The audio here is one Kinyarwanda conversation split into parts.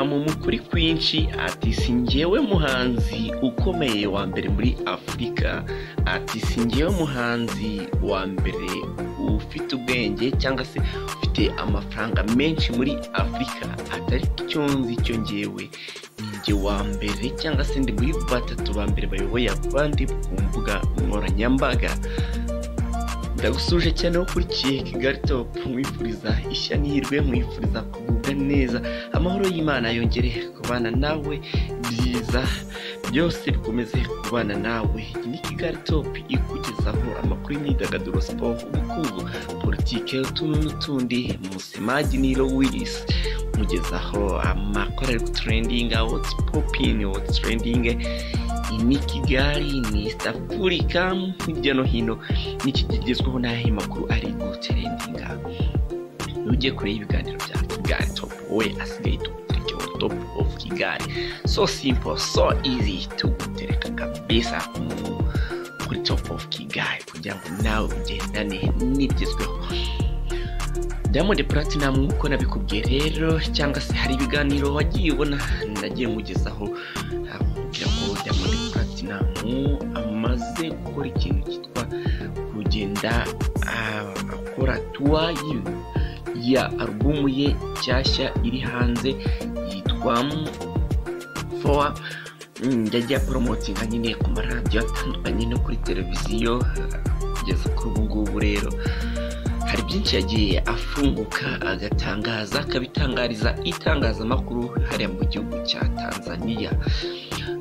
mu kuri kwinshi ati si njyewe muhanzi ukomeye wa mbere muri afurika ati si njyewe muhanzi wa mbere ufite ubwenge cyangwa se ufite amafaranga menshi muri afurika atari cyo nzi cyo ngewe ninjye wa mbere cyangwa se ndi muri batatu ba mbere bayoboye abandi ku mbuga nkoranyambaga ndagusuje cyane wo ukurikiye kigali topu mwifuriza ishya n'ihirwe mwifuriza kugubwa neza amahoro y'imana yongere kubana nawe byiza byose bikomeze kubana nawe iyi ni kigali topu ikugezaho amakuru y'imyidagaduro siporo ubukungu politike utuntu n'utundi musimagi niro wirisi mugezaho amakuru ari guturendinga wotsi popini wotsi turendinge ni kigali ni east afurika hirya no hino n'iki kigezweho n'aho makuru ari guterendinga ntujye kure y'ibiganiro bya kigali topu we asigaye tugutereke wa topu ofu kigali so simpo so izi tugutereka kabisa kuri topu ofu kigali kugira ngo nawe ugendane n'ibigezweho Diamond Platinum nk'uko nabikubwiye rero cyangwa se hari ibiganiro wagiye ubona nagiye mugezaho kugira ngo Diamond Platinum amaze gukora ikintu cyitwa kugenda akora tuwa ya alubumu ye nshyashya iri hanze yitwa fowa yagiye aporomotinga nyine ku maradiyo atandukanye no kuri televiziyo kugeza kuri ubu ngubu rero hari byinshi yagiye afunguka agatangaza akabitangariza itangazamakuru hariya mu gihugu cya tanzania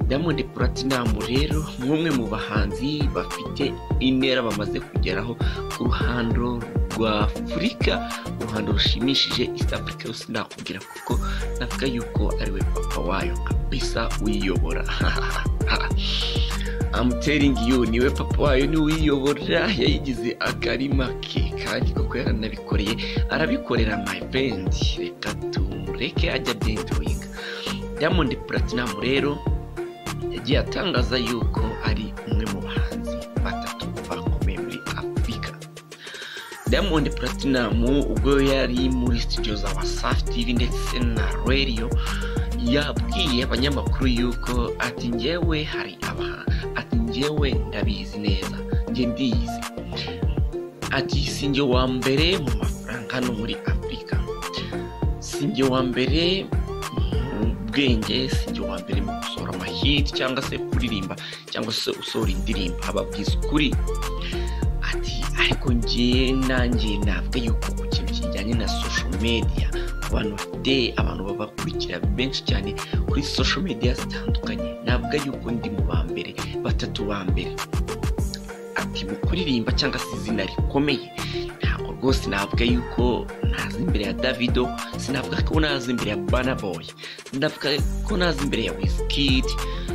diamond platinum rero nk'umwe mu bahanzi bafite intera bamaze kugeraho ku ruhando rwa afurika uruhando rushimishije east africa yose nakubwira kuko navuga yuko ariwe papa wayo kabisa uyiyobora amutering you niwe papa wayo niwe uyiyobora yayigize akarima ke kandi koko yaranabikoreye arabikorera my friend reka tumureke ajya byendoyinga diamond platinum rero yagiye atangaza yuko ari umwe mu bahanzi batatu bakomeye muri afurika diamond platinum ubwo yari muri studio za wasafi tv ndetse na radio yabwiye abanyamakuru yuko ati ngewe hari abahanzi njyewe ndabizi neza njye ndiyizi ati sinjye wa mbere mu mafaranga hano muri afurika sinjye wa mbere mu bwenge sinjye wa mbere mu gusohora amahiti cyangwa se kuririmba cyangwa se usohora indirimbo ababwiza ukuri ati ariko ngiye nanjye navuga yuko ku kintu kijyanye na sosho media abantu bafite abantu babakurikira benshi cyane kuri sosho media zitandukanye navuga yuko ndi mu ba mbere batatu ba mbere ati mu kuririmba cyangwa se izina rikomeye ntabwo rwose navuga yuko nazi imbere ya davido sinavuga ko nazi imbere ya banaboy sinavuga ko nazi imbere ya wizkid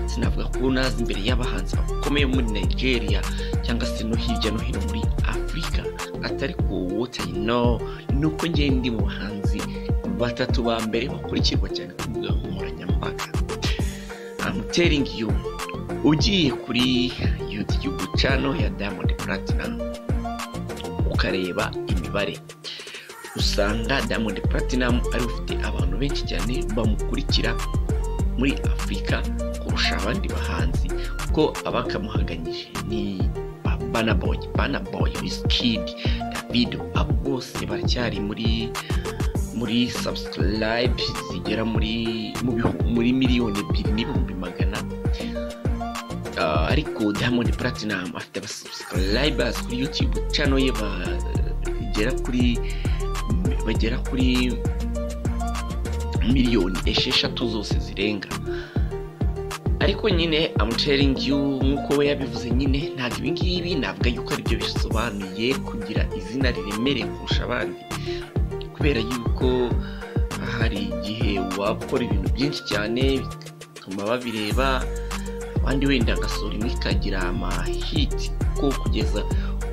sinavuga ko nazi imbere y'abahanzi bakomeye muri nigeria cyangwa se no hirya no hino muri afurika atari ku wotayino ni uko ngeye ndi mu bahanzi batatu ba mbere bakurikirwa cyane ku mbuga nkoranyambaga amuteringi yu ugiye kuri yutiyubu cano ya diamond platinum ukareba imibare usanga diamond platinum ari ufite abantu benshi cyane bamukurikira muri afurika kurusha abandi bahanzi kuko abakamuhaganyije ni banaboy banaboy wizkid davido abo bose baracyari muri muri subscribe zigera muri muri miliyoni ebyiri n'ibihumbi magana ariko diamond platinum afite abasubscribers kuri youtube channel ye bagera kuri bagera kuri miliyoni esheshatu zose zirenga ariko nyine amucaringi nk'uko we yabivuze nyine ntabwo ibi ngibi navuga yuko aribyo bisobanuye kugira izina riremereye kurusha abandi kubera yuko hari igihe waba ukora ibintu byinshi cyane bituma babireba abandi wenda agasohora imwe ikagira amahiti ko kugeza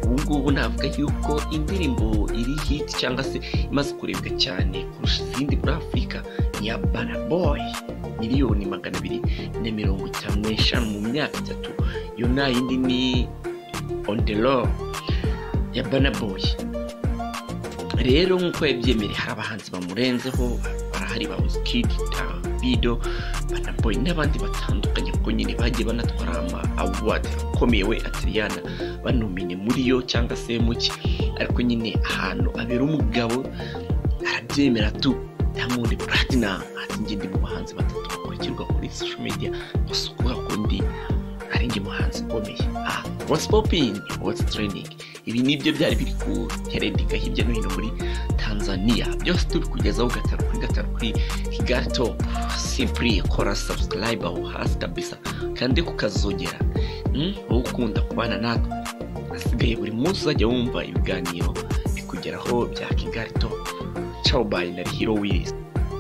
ubu ngubu navuga yuko indirimbo iri hiti cyangwa se imaze kurebwa cyane kurusha izindi muri afurika ni ya banaboyi miliyoni magana abiri na mirongo itanu n'eshanu mu myaka itatu iyo nta yindi ni ondero ya banaboyi rero nk'uko yabyemereye hari abahanzi bamurenzeho barahari ba wizkid tabido banaboye n'abandi batandukanye kuko nyine bagiye banatwara ama awadi akomeye we atiriyana banumenye muri yo cyangwa se muke ariko nyine ahantu abera umugabo arabyemera tu diamond platinum ati njye ndi mu bahanzi batatu bakurikirwa kuri social media gusa ukuvuga ko ndi ari njye muhanzi ukomeye ah what's popping what's training ibi nibyo byari biri kuherendika hirya no hino muri tanzania byose turi kugezaho gatatu kuri gatatu kuri higato simply kora subscribe aho hasi kabisa kandi kukazogera wowe ukunda kubana natwe hasigaye buri munsi uzajya wumva ibiganiro bikugeraho bya kigali top ciao bye na hero wheels